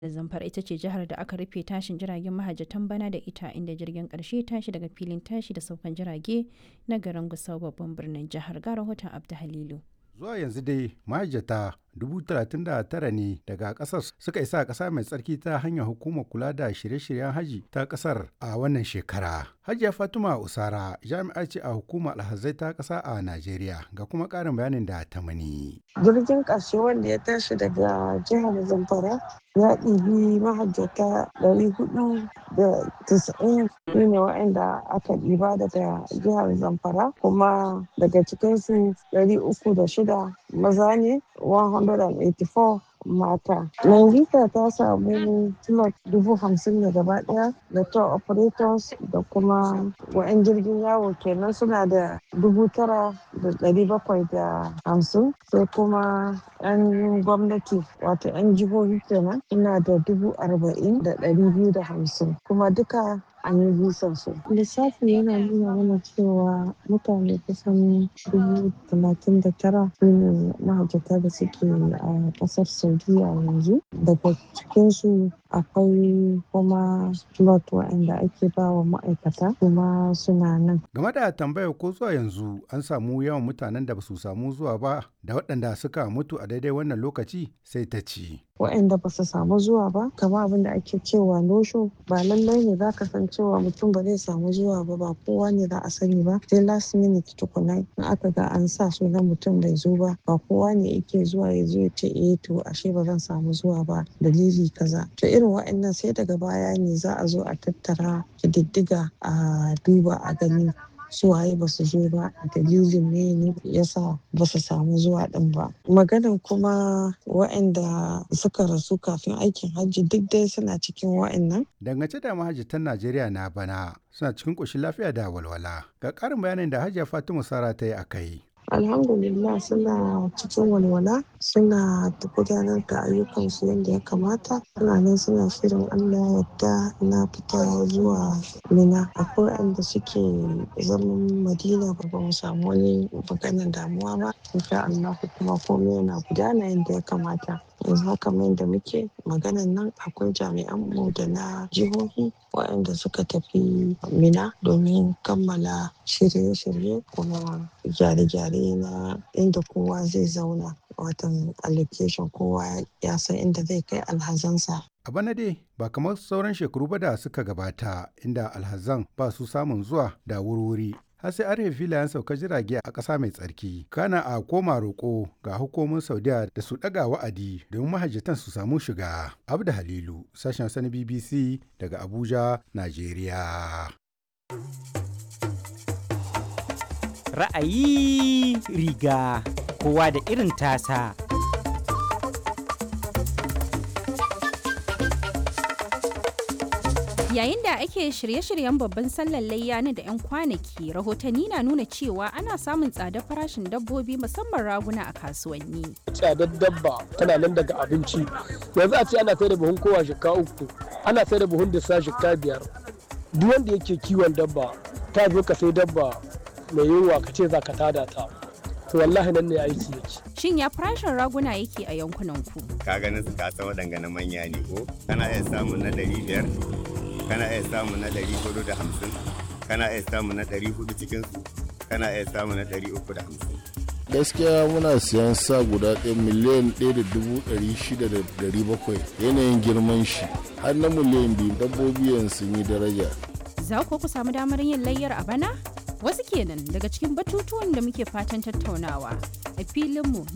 Zamfara ita ce jihar da aka rufe tashin jiragen mahajjatan bana da ita inda jirgin ƙarshe ya tashi daga filin tashi da saukan jirage na garin Gusau babban birnin jihar. Ga rahoton Abdu Halilu. Zuwa yanzu dai mahajjata 39,000 ne daga kasar suka isa ƙasa mai tsarki ta hanyar hukumar kula da shirye-shiryen haji ta ƙasar a wannan shekara. Hajiya Fatima Usara jami'a ce a hukumar alhazai ta ƙasa a Najeriya ga kuma ƙarin bayanin da ta mani. Jirgin ƙarshe wanda ya tashi daga jihar Zamfara ya ɗibi mahajjata 490 su ne waɗanda aka ɗiba daga jihar Zamfara kuma daga cikinsu 306 maza ne 184 mata. Nangita ta samu slot dubu hamsin ne gaba daya da tour operators da kuma wa'yan jirgin yawo kenan suna da dubu tara da dari bakwai da hamsin sai kuma yan gwamnati wato yan jihohi kenan suna da dubu arba'in da dari biyu da hamsin kuma duka an yi bisan su. Lissafi yana nuna mana cewa mutane kusan dubu talatin da tara su ne mahajjata da suke a ƙasar Saudiya yanzu. Daga cikinsu akwai kuma slot waɗanda ake ba wa ma'aikata kuma suna nan. Game da tambayar ko zuwa yanzu an samu yawan mutanen da ba su samu zuwa ba da waɗanda suka mutu a daidai wannan lokaci sai ta ci. waɗanda ba su samu zuwa ba kama abin da ake cewa nosho ba lallai ne za ka san cewa mutum ba zai samu zuwa ba ba kowa ne za a sani ba sai last minute tukuna in aka ga an sa sunan mutum bai zo ba ba kowa ne yake zuwa ya zo ya ce eh to ashe ba zan samu zuwa ba dalili kaza to irin waɗannan sai daga baya ne za a zo a tattara kididdiga a duba a gani suwaye ba su zo ba dalilin ne ne yasa ba su samu zuwa din ba maganan kuma waɗanda suka rasu kafin aikin hajji duk dai suna cikin waɗannan Dangance da mahajjatan Najeriya na bana suna cikin ƙoshin lafiya da walwala. Ga ƙarin bayanin da Hajiya Fatima Sara ta yi a kai. alhamdulillah suna cikin walwala suna gudanar da ayyukansu yadda ya kamata suna nan suna shirin allah yadda na fita zuwa mina akwai wanda suke zaman madina ba ba mu samu wani maganar damuwa ba insha allah kuma komai yana gudana yadda ya kamata yanzu haka mai da muke maganan nan akwai jami'an mu da na jihohi waɗanda suka tafi mina domin kammala shirye-shirye kuma gyare-gyare na inda kowa zai zauna watan allocation kowa ya san inda zai kai alhazansa A bana dai ba kamar sauran shekaru ba da suka gabata inda alhazan ba su samun zuwa da wurwuri har sai arhe filayen saukar jirage a ƙasa mai tsarki kana a koma roƙo ga hukumomin saudiya da su ɗaga wa'adi domin mahajjatan su samu shiga abda halilu sashen sani bbc daga abuja najeriya ra'ayi riga kowa da irin tasa Yayin da ake shirye-shiryen babban sallar layya na da 'yan kwanaki, rahotanni na nuna cewa ana samun tsadar farashin dabbobi musamman raguna a kasuwanni. Tsadar dabba tana nan daga abinci. Yanzu a ce ana sai da buhun kowa shika uku, ana sai da buhun disa shika biyar. Duk wanda yake kiwon dabba, ta zo ka sai dabba mai yunwa ka ce za ka tada ta. To wallahi nan ne aiki yake. Shin ya farashin raguna yake a yankunan ku? Ka ganin su kasa waɗanga na manya ne ko? Kana iya samun na ɗari biyar, kana iya samu na ɗari hudu da hamsin kana iya samu na ɗari hudu cikinsu kana iya samu na ɗari uku da hamsin. gaskiya muna siyan sa guda ɗaya miliyan ɗaya da dubu ɗari shida da ɗari bakwai yanayin girman shi har na miliyan biyu dabbobi yanzu sun yi daraja Za ku ku samu damar yin layyar a bana? Wasu kenan daga cikin batutuwan da muke fatan tattaunawa a filinmu